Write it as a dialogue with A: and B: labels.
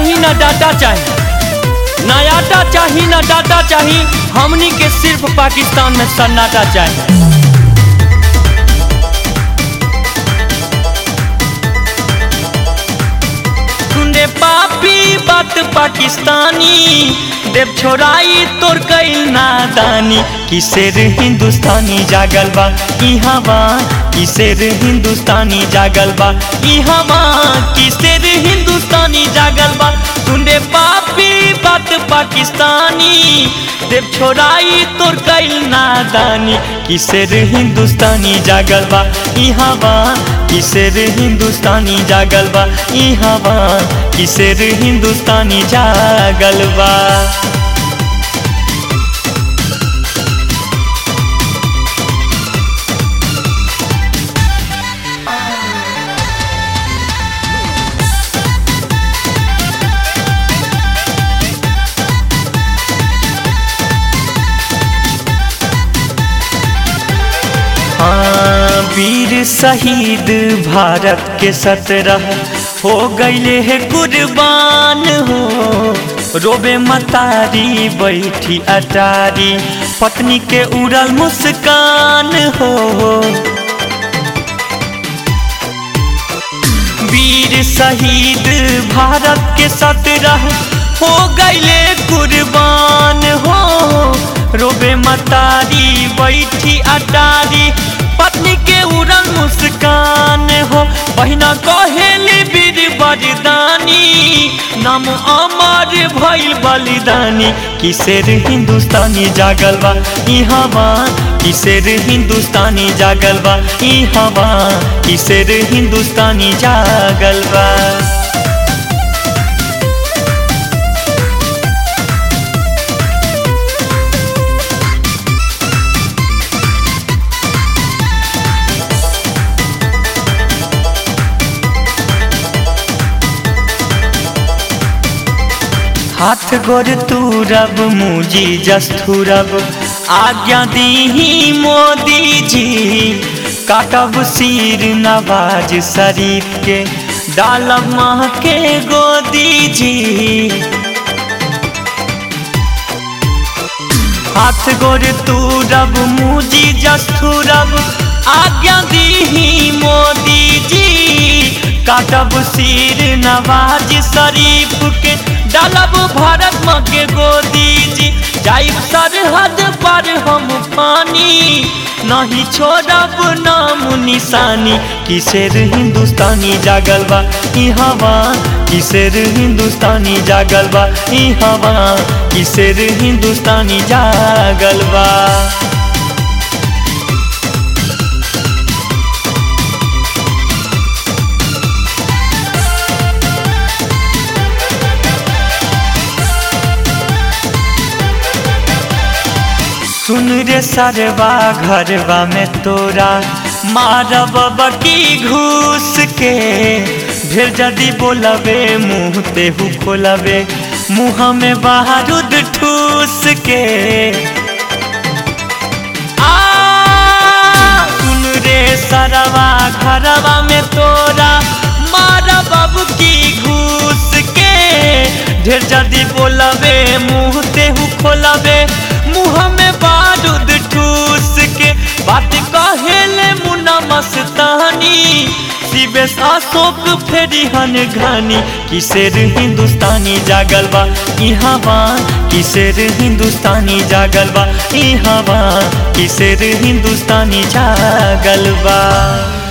A: चाही ना डाटा चाही ना आटा चाही ना डाटा चाही हमनी के सिर्फ पाकिस्तान में सन्नाटा चाही सुने पापी बात पाकिस्तानी देव छोड़ाई तोर कईल नादानी किसेर हिंदुस्तानी जागल बा इहाँ बा किसेर हिंदुस्तानी जागल बा इहाँ बा किसेर हिंदुस्तानी जागल बा सुने पापी बात पाकिस्तानी देव छोड़ाई तोर कईल नादानी किसेर हिंदुस्तानी जागल बा इहाँ बा किसेर हिंदुस्तानी जागल बा इहाँ बा किसेर हिंदुस्तानी जागल बा हाँ वीर शहीद भारत के सत्रह हो गईले है कुर्बान हो रोबे मतारी बैठी अटारी पत्नी के उड़ल मुस्कान हो वीर शहीद भारत के सत्रह हो गईले कुर्बान हो रोबे मतारी बैठी अटारी पत्नी के उड़न मुस्कान हो बहिना कहेली वीर बलिदानी नाम अमर भइल बलिदानी किसेर हिंदुस्तानी जागल बा इहाँ बा किसेर हिंदुस्तानी जागल बा इहाँ बा किसेर हिंदुस्तानी जागल बा हाथ गोर तूरब मुजी जस्थुरब आज्ञा दीही मोदी जी काटब सिर नवाज शरीफ के डालब माँ के गोदी जी हाथ गोर तूरब मुजी जस्थुरब आज्ञा दीही मोदी जी काटब सिर नवाज शरीफ के डालब भारत माँ के गोदी जी जाइब सरहद पर हम पानी नहीं छोड़ब नाम निशानी किसेर हिंदुस्तानी जागल बा इहाँ बा किसेर हिंदुस्तानी जागल बा इहाँ बा किसेर हिंदुस्तानी जागल बा सुन रे सरवा घरवा में तोरा मारब बकी घूस के ढेर जदी बोलबे मुँह तेहू खोलबे मुँह में बारूद ठूस के आ सुन रे सरवा घरवा में तोरा मारब की घूस के ढेर जदी बोलबे मुँह तेहू खोलबे मुँह में बारूद ठूस के बात कहेले मुना मस्तानी शिवेश अशोक फेरी हन घानी किसेर हिंदुस्तानी जागल बा इहाँ बा किसेर हिंदुस्तानी जागल बा इहाँ बा किसेर हिंदुस्तानी जागल बा